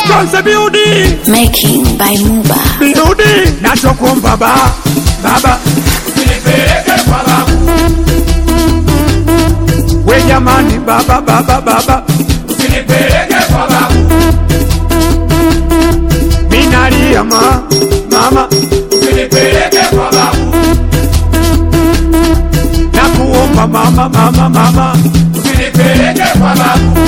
Konse Beauty Making by Muba. Beauty nachokuomba baba baba usinipeleke kwa babu, we jamani baba baba baba usinipeleke kwa babu, minalia ma mama usinipeleke kwa babu, nakuomba mama mama mama usinipeleke kwa babu,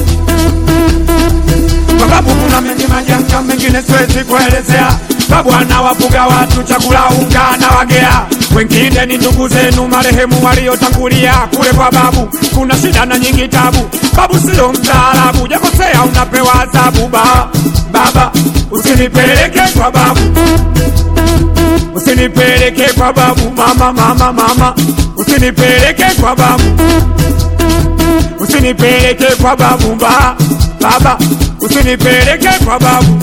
kwa sababu kuna mengi majanga mengine siwezi kuelezea babu anawafuga watu chakula unga na wagea wengine ni ndugu zenu marehemu waliotangulia kule kwa babu kuna shida na nyingi tabu babu sio mtaalabu jakosea unapewa adhabu ba baba usinipeleke kwa babu usinipeleke kwa babu mama mama mama usinipeleke kwa babu usinipeleke kwa babu ba baba usinipeleke kwa babu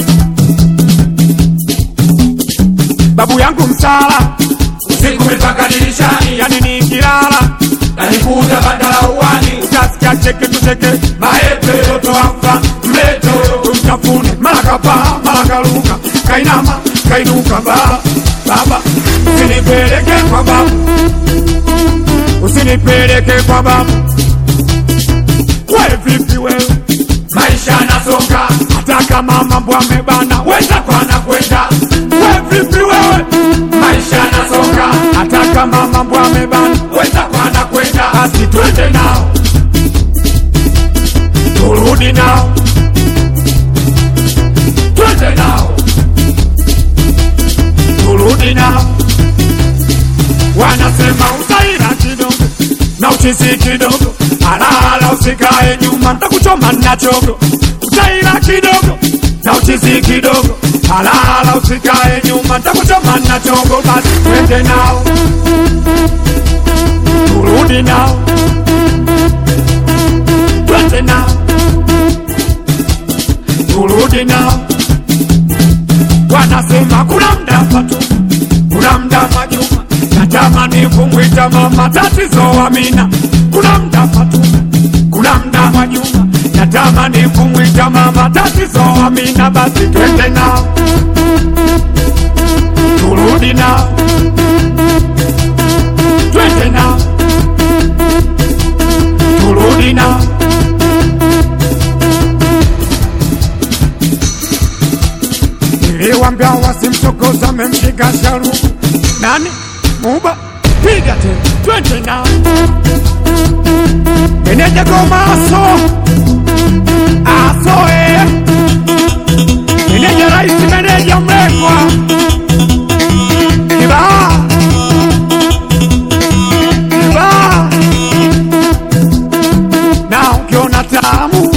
babu yangu msala usiku mipaka dirishani, yani nikilala nanikuta bandala uwani, utasikia cheke tucheke maepe yoto amfa mleto, tumtafune mara kapaa mara karuka kainama kainuka ba baba usinipeleke kwa babu usinipeleke kwa babu we vipi wewe maisha yanasonga, hata kama mambo amebana wenda kwa nakwenda, we vipi wewe maisha yanasonga, hata kama mambo amebana wenda kwa nakwenda, basi twende nao turudi nao twende nao, turudi nao wanasema utaira kidogo na uchizi kidogo alala usikae nyuma ntakuchoma na chogo utaira kidogo na uchizi kidogo alala usikae nyuma ntakuchoma na chogo basi twende nao turudi nao twende nao turudi nao wanasema kuna mda patu kuna mda majuma natamani kumwita mama tatizo amina kuna mda patu kuna mda majuma natamani kumwita mama tatizo amina basi twende nao turudi nao twende nao turudi nao niliwambia wasimchokoza mempiga sharu nani muba piga te twende nao meneja goma aso aso eh. meneja raisi meneja mlekwa kibaa kibaa na ukiona tamu